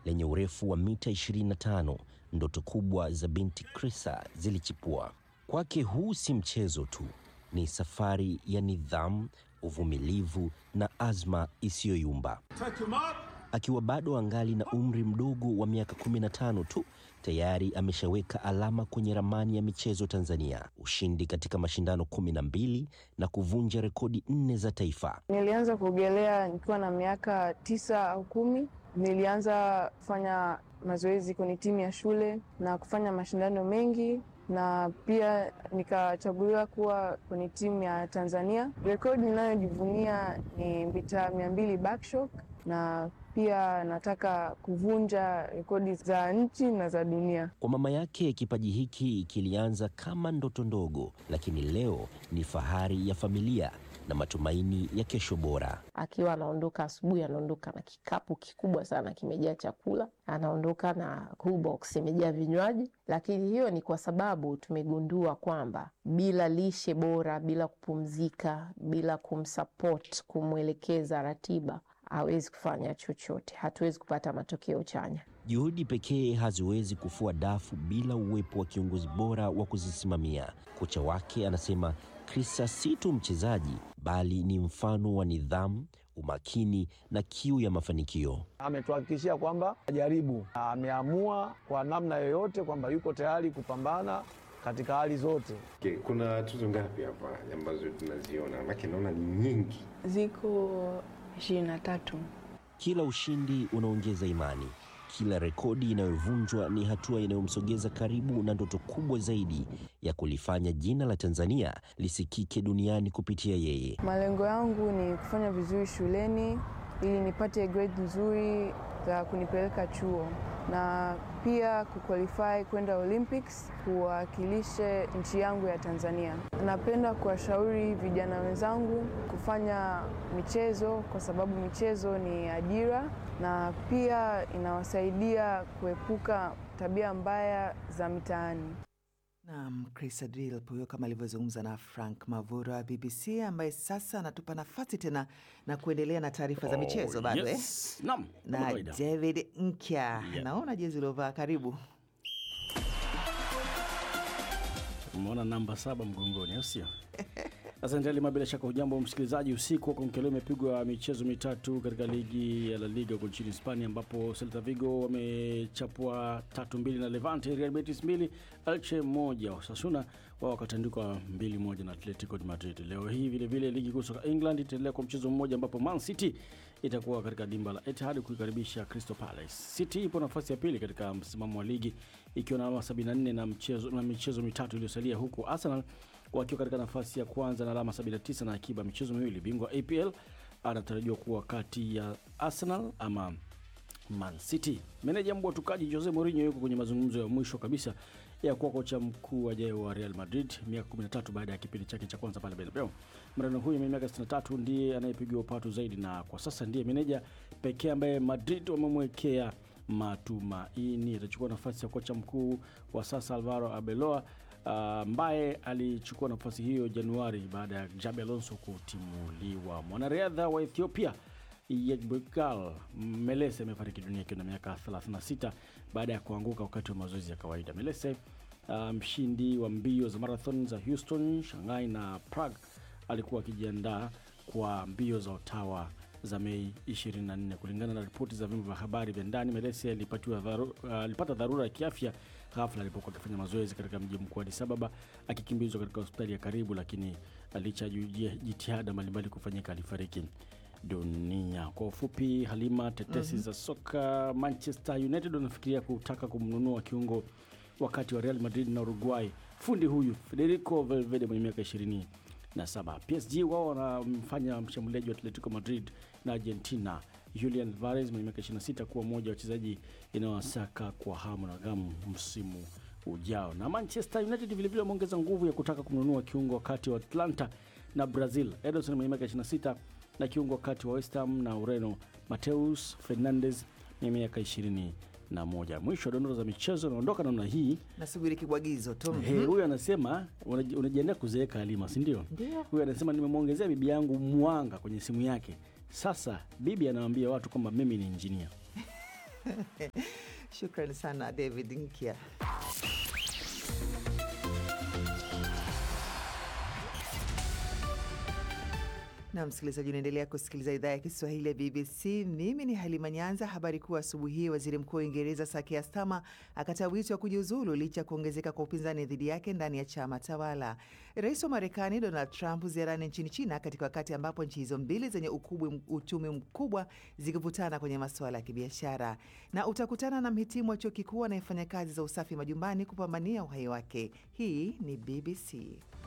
lenye urefu wa mita 25, ndoto kubwa za binti Krisa zilichipua. Kwake huu si mchezo tu, ni safari ya nidhamu, uvumilivu na azma isiyoyumba. Akiwa bado angali na umri mdogo wa miaka 15 tu, tayari ameshaweka alama kwenye ramani ya michezo Tanzania, ushindi katika mashindano 12 na kuvunja rekodi nne za taifa. Nilianza kuogelea nikiwa na miaka tisa au kumi. Nilianza kufanya mazoezi kwenye timu ya shule na kufanya mashindano mengi na pia nikachaguliwa kuwa kwenye timu ya Tanzania. Rekodi ninayojivunia ni mita mia mbili backstroke na pia nataka kuvunja rekodi za nchi na za dunia. Kwa mama yake, kipaji hiki kilianza kama ndoto ndogo, lakini leo ni fahari ya familia na matumaini ya kesho bora. Akiwa anaondoka asubuhi, anaondoka na kikapu kikubwa sana kimejaa chakula, anaondoka na cool box imejaa vinywaji. Lakini hiyo ni kwa sababu tumegundua kwamba bila lishe bora, bila kupumzika, bila kumsupport, kumwelekeza ratiba hawezi kufanya chochote, hatuwezi kupata matokeo chanya. Juhudi pekee haziwezi kufua dafu bila uwepo wa kiongozi bora wa kuzisimamia. Kocha wake anasema Krisa si tu mchezaji, bali ni mfano wa nidhamu, umakini na kiu ya mafanikio. Ametuhakikishia kwamba ajaribu, ameamua kwa namna yoyote kwamba yuko tayari kupambana katika hali zote. Okay, kuna tuzo ngapi hapa ambazo tunaziona? Maana naona ni nyingi. Ziko ishirini na tatu. Kila ushindi unaongeza imani, kila rekodi inayovunjwa ni hatua inayomsogeza karibu na ndoto kubwa zaidi ya kulifanya jina la Tanzania lisikike duniani kupitia yeye. Malengo yangu ni kufanya vizuri shuleni ili nipate grade nzuri za kunipeleka chuo na pia kuqualify kwenda Olympics kuwakilishe nchi yangu ya Tanzania. Napenda kuwashauri vijana wenzangu kufanya michezo kwa sababu michezo ni ajira na pia inawasaidia kuepuka tabia mbaya za mitaani. Naam, Chris Adril huyo kama alivyozungumza na Frank Mavura wa BBC ambaye sasa anatupa nafasi tena na kuendelea na taarifa za michezo Oh, bado yes. eh? Naam, kama na kawaida. David Nkya. Yeah. Naona jezi uliovaa, karibu. Umeona namba saba mgongoni, au sio? Asante Halima, bila shaka hujambo msikilizaji. Usiku wa kuamkia leo imepigwa michezo mitatu katika ligi ya La Liga huko nchini Hispania, ambapo Celta Vigo wamechapwa tatu mbili na Levante, Real Betis mbili, Elche moja, Osasuna wao wakatandikwa mbili moja na Atletico de Madrid. Leo hii vile vile ligi kuu soka England itaendelea kwa mchezo mmoja, ambapo Man City itakuwa katika dimba la Etihad kuikaribisha Crystal Palace. City ipo nafasi ya pili katika msimamo wa ligi ikiwa na alama 74 na mchezo na michezo mitatu iliyosalia, huku Arsenal wakiwa katika nafasi ya kwanza na alama 79 na akiba michezo miwili. Bingwa APL anatarajiwa kuwa kati ya Arsenal ama Man City. Meneja mbwa tukaji Jose Mourinho yuko kwenye mazungumzo ya mwisho kabisa ya kuwa kocha mkuu ajaye wa Real Madrid miaka 13 baada ya kipindi chake cha kwanza pale Bernabeu. Mreno huyu mwenye miaka 63 ndiye anayepigiwa upatu zaidi na kwa sasa ndiye meneja pekee ambaye Madrid wamemwekea matumaini. Atachukua nafasi ya kocha mkuu wa sasa Alvaro Arbeloa ambaye alichukua nafasi hiyo Januari baada ya Jabi Alonso kutimuliwa. Mwanariadha wa Ethiopia Yegbekal Melese amefariki dunia akiwa na miaka 36 baada ya kuanguka wakati wa mazoezi ya kawaida. Melese uh, mshindi wa mbio za marathon za Houston, Shanghai na Prague alikuwa akijiandaa kwa mbio za Ottawa za Mei 24. Kulingana na ripoti za vyombo vya habari vya ndani, Melese alipatiwa dharu, uh, alipata dharura ya kiafya ghafla alipokuwa akifanya mazoezi katika mji mkuu wa Addis Ababa akikimbizwa katika hospitali ya karibu, lakini licha ya ju- jitihada mbalimbali kufanyika alifariki dunia. Kwa ufupi, Halima, tetesi za soka. Manchester United wanafikiria kutaka kumnunua kiungo wakati wa Real Madrid na Uruguay, fundi huyu Federico Valverde mwenye miaka ishirini na saba. PSG wao wanamfanya mshambuliaji wa Atletico Madrid na Argentina Julian Alvarez mwenye miaka 26 kuwa mmoja wa wachezaji inayowasaka kwa hamu na gamu msimu ujao. Na Manchester United vilevile wameongeza nguvu ya kutaka kumnunua kiungo wakati wa Atlanta na Brazil Ederson mwenye miaka 26 na kiungo wakati wa West Ham na Ureno Mateus Fernandes mwenye miaka 20 na moja. Mwisho wa dondoo za michezo naondoka namna hii. Nasubiri kibwagizo tu. He, huyu anasema unaji- unajiandaa kuzeeka Halima, si ndio? Ndio. Huyu anasema nimemwongezea bibi yangu mwanga kwenye simu yake. Sasa bibi anawaambia watu kwamba mimi ni injinia. Shukrani sana David Nkia. na msikilizaji, unaendelea kusikiliza idhaa ya Kiswahili ya BBC. Mimi ni Halima Nyanza. Habari kuu asubuhi hii, waziri mkuu wa Uingereza Sir Keir Starmer akataa wito wa kujiuzulu licha ya kuongezeka kwa upinzani dhidi yake ndani ya chama tawala. Rais wa Marekani Donald Trump ziarani nchini China katika wakati ambapo nchi hizo mbili zenye ukubwa uchumi mkubwa zikivutana kwenye masuala ya kibiashara. Na utakutana na mhitimu wa chuo kikuu anayefanya kazi za usafi majumbani kupambania uhai wake. Hii ni BBC.